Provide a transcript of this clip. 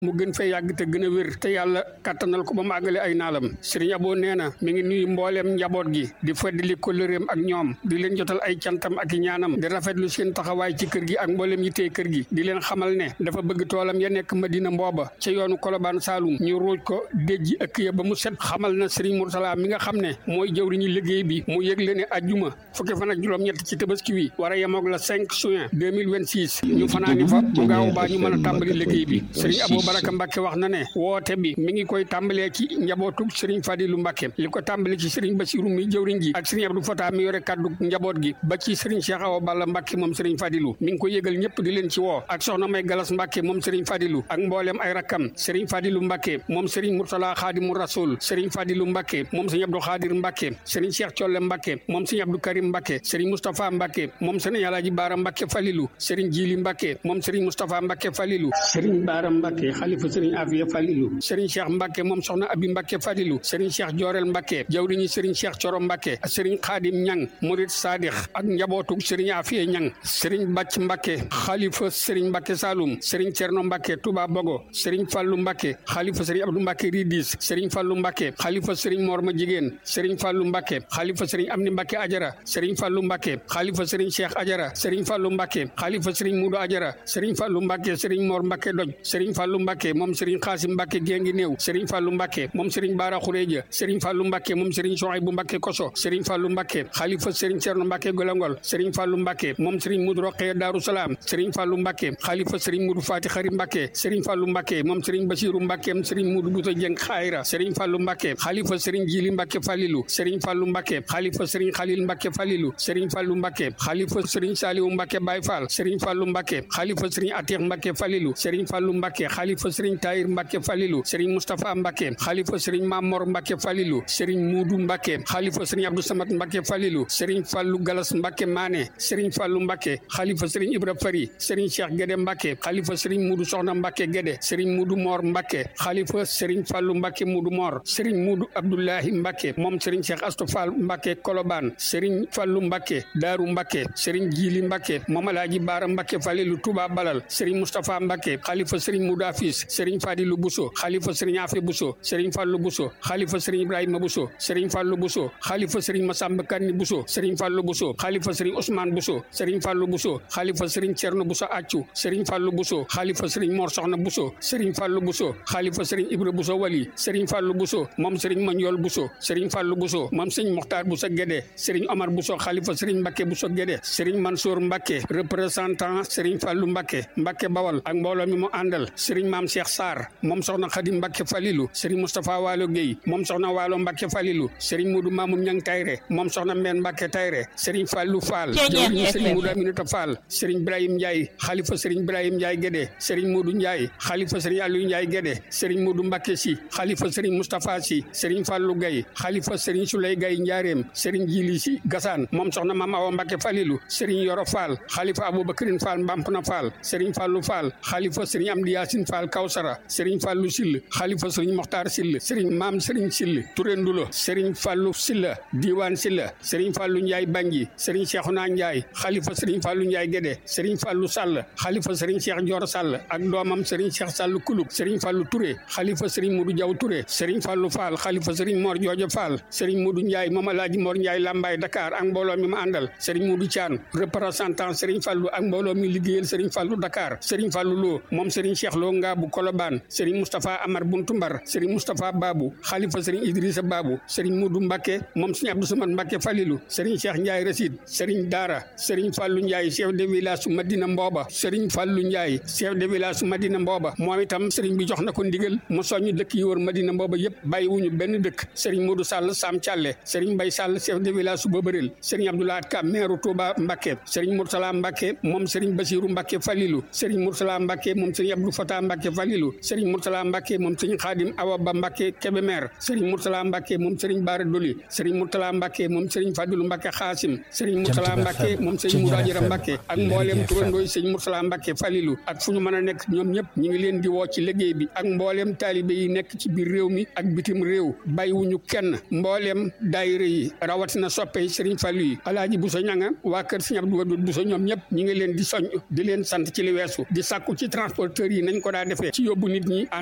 mu gën fee yàgg te gën a wér te yàlla kattanal ko ba mu àggale ay naalam sëriñ Abo nee na mi ngi nuyu mbooleem njaboot gi di feddali kóllëreem ak ñoom di leen jotal ay cantam ak i ñaanam di rafetlu seen taxawaay ci kër gi ak mbooleem yittee kër gi di leen xamal ne dafa bëgg toolam ya nekk Madina mbooba ca yoonu Kolobaan Saalum ñu ruuj ko déjji ëkk ya ba mu set xamal na sëriñ Murtala mi nga xam ne mooy jëwriñu liggéey bi mu yëgle ne ajjuma fukki fan ak juróom-ñett ci tabaski wi war a yemoog la 5 juin 2026 ñu fanaani fa bu gaaw baa ñu mën a tàmbali liggéey bi sëriñ Abo Baraka Mbàkke wax na ne woote bi mi ngi koy tàmbalee ci njabootu sëriñ Fadilu Mbàkke li ko tàmbali ci sëriñ Basiru mi jëwriñ ji ak sëriñ Abdou Fata mi yore kaddu njaboot gi ba ci sëriñ Cheikh Awa Balla Mbàkke moom sëriñ Fadilu mi ngi ko yëgal ñëpp di leen ci woo ak soxna May Galas Mbàkke moom sëriñ Fadilu ak mbooleem ay rakkam sëriñ Fadilu Mbàkke moom sëriñ Murtala Xaadimu Rasul sëriñ Fadilu Mbàkke moom sëriñ Abdou Xaadir Mbàkke sëriñ Cheikh Colle Mbàkke moom sëriñ Abdou Karim Mbàkke sëriñ Moustapha Mbàkke moom sëriñ Alaaji Baara Mbàkke Falilu sëriñ Jili Mbàkke moom sëriñ Moustapha Mbàkke Falilu sëriñ Baara Mbàkke xalifa sëriñ Afiya Falilu sëriñ Cheikh Mbàkke moom soxna Abi Mbàkke Falilu sëriñ Cheikh Joorel Mbàkke jawriñu sëriñ Cheikh Coro Mbàkke sëriñ Xaadim Ñang Murid Saadix ak njabootu sëriñ Afiya Ñang sëriñ Bàcc Mbàkke xalifa sëriñ Mbàkke Saalum sëriñ Cerno Mbàkke Tuba Bogo sëriñ Fallu Mbàkke xalifa sëriñ Abdou Mbàkke Ridis sëriñ Fallu Mbàkke xalifa sëriñ Morma Jigéen sëriñ Fallu Mbàkke xalifa sëriñ Amni Mbàkke Ajara sëriñ Fallu Mbàkke xalifa sëriñ Cheikh Ajara sëriñ Fallu Mbàkke xalifa sëriñ Mudu Ajara sëriñ Fallu Mbàkke sëriñ Mor Mbàkke Doj sëriñ Fallu Mbàkke moom sëriñ Xaasim Mbàkke Géngi Néew sëriñ Fallu Mbàkke moom sëriñ Baara Xureeja sëriñ Fallu Mbàkke moom sëriñ Sohaybu Mbàkke Koso sëriñ Fallu Mbàkke xalifa sëriñ Cerno Mbàkke Golongol sëriñ Fallu Mbàkke moom sëriñ Mudu Roqee Daaru Salaam sëriñ Fallu Mbàkke xalifa sëriñ Mudu Faati Xari Mbàkke sëriñ Fallu Mbàkke moom sëriñ Basiiru Mbàkke sëriñ Mudu Buta Jeng Xayra sëriñ Fallu Mbàkke xalifa sëriñ Jili Mbàkke Falilu sëriñ Fallu Mbàkke xalifa sëriñ Xalil Mbàkke Falilu sëriñ Fallu Mbàkke xalifa sëriñ Saaliwu Mbàkke Baay Faal sëriñ Fallu Mbàkke xalifa sëriñ Atiix Mbàkke Falilu sëriñ Fallu Mbàkke xalifa sëriñ Tayir Mbàkke Falilu sëriñ Mustapha Mbàkke xalifa sëriñ Mamor Mbàkke Falilu sëriñ Muudu Mbàkke xalifa sëriñ Abdou Samad Mbàkke Falilu sëriñ Fallu Galas Mbàkke Maane sëriñ Fallu Mbàkke xalifa sëriñ Ibra Fari sëriñ Cheikh Gédé Mbàkke xalifa sëriñ Muudu Soxna Mbàkke Gédé sëriñ Muudu Moor Mbàkke xalifa sëriñ Fallu Mbàkke Muudu Moor sëriñ Muudu Abdullahi Mbàkke moom sëriñ Cheikh Astu Fall Mbàkke Kolobaan sëriñ Fallu Mbàkke Daaru Mbàkke sëriñ Jiili Mbàkke moom Alaaji Baara Mbàkke Falilu Tuuba Balal sëriñ Mustapha Mbàkke xalifa sëriñ Muudu Afis sëriñ Fadilu Buso xalifa sëriñ Afe Buso sëriñ Fallu Buso xalifa sëriñ Ibrahima Buso sëriñ Fallu Buso xalifa sëriñ Masamba Kanni Buso sëriñ Fallu Buso xalifa sëriñ Ousmane Buso sëriñ Fallu Buso xalifa sëriñ Cerno Buso Accu sëriñ Fallu Buso xalifa sëriñ Mor Soxna Buso sëriñ Fallu Buso xalifa sëriñ Ibra Buso Wali sëriñ Fallu Buso moom sëriñ Manjool Buso sëriñ Fallu Buso moom sëriñ Moxtaar Buso Gédé sëriñ Omar Buso xalifa sëriñ Mbakke Buso Gédé sëriñ Mansour Mbakke représentant sëriñ Fallu Mbakke Mbakke Bawal ak mbooloo mi mu àndal sëriñ Maam Cheikh Sarr moom soxna Xadim Mbakke Falilu sëriñ Moustapha Waalo Guèye moom soxna Waalo Mbakke Falilu sëriñ Mudu Mamoun Ñang Tayre moom soxna Mbeen Mbakke Tayre sëriñ Fallu Fall jawriñu sëriñ Mudu Aminata Fall sëriñ Ibrahim Ndiaye xalifa sëriñ Ibrahim Ndiaye Gédé sëriñ Mudu Ndiaye xalifa sëriñ Aliou Ndiaye Gédé sëriñ Mudu Mbakke Si xalifa sëriñ Moustapha Si sëriñ Fallu Gaye xalifa sëriñ Suley Gaye Njaareem sëriñ Jili Si Gasaan moom soxna Mama Awa Mbakke Falilu sëriñ Yoro Fall xalifa Aboubacrine Fall Mbampna Fall sëriñ Fallu Fall xalifa sëriñ Amdi Yaasin Fall Kawsara sëriñ Fallu Sill xalifa sëriñ Moxtaar Sill sëriñ Maam sëriñ Sill Touré Ndulo sëriñ Fallu Silla Diiwaan Silla sëriñ Fallu Njaay Banji sëriñ Seexuna Njaay xalifa sëriñ Fallu Njaay Gédé sëriñ Fallu Sall xalifa sëriñ Cheikh Joor Sall ak doomam sëriñ Cheikh Sall Kulub sëriñ Fallu Touré xalifa sëriñ Mudu Jaw Touré sëriñ Fallu Fall xalifa sëriñ Mor Joojo Fall sëriñ Mudu Njaay moom Alaaji Mor Njaay Lambaay Dakar ak mbooloo mi ma àndal sëriñ Mudu Caan représentant sëriñ Fallu ak mbooloo mi liggéeyal sëriñ Fallu Dakar sëriñ Fallu Lo moom sëriñ Cheikh Lo Ngaabu Kolobaan sëriñ Moustapha Amar Buntu Mbar sëriñ Moustapha Babu xalifa sëriñ Idrissa Babu sëriñ Mudu Mbakke moom sëriñ Abdou Samad Mbakke Falilu sëriñ Cheikh Ndiaye Rasid sëriñ Daara sëriñ Fallu Ndiaye chef de village su Madina Mbooba sëriñ Fallu Ndiaye chef de village su Madina Mbooba moom itam sëriñ bi jox na ko ndigal mu soññ dëkk yi wër Madina Mbooba yëpp bàyyiwuñu benn dëkk sëriñ Mudu Sall Sam Thialé sëriñ Mbay Sall chef de village su Bëbëril sëriñ Abdoulaye Ka maire Touba Mbakke sëriñ Murtala Mbakke moom sëriñ Basiru Mbakke Falilu sëriñ Murtala Mbakke moom sëriñ Abdou Fata Mbakke Falilu sëriñ Murtala Mbakke moom sëriñ Xaadim Awa Ba Mbakke Kébémer sëriñ Murtala Mbakke moom sëriñ Baara Doli sëriñ Murtala Mbakke moom sëriñ Fadilu Mbakke Xaasim sëriñ Murtala Mbakke moom sëriñ Murajira Mbakke ak mbooleem turandooy sëriñ Murtala Mbakke Falilu ak fu ñu mën a nekk ñoom ñëpp ñu ngi leen di woo ci liggéey bi ak mbooleem taalibe yi nekk ci biir réew mi ak bitim réew bàyyiwuñu kenn mbooleem daayira yi rawatina soppe yi sëriñ Fallu yi alaaji Buso ñanga waa kër sëriñ Abdou Wadud Buso ñoom ñëpp ñu ngi leen di soñ di leen sant ci li weesu di sàkku ci transporteurs yi nañ ko daa def defee ci yóbbu nit ñi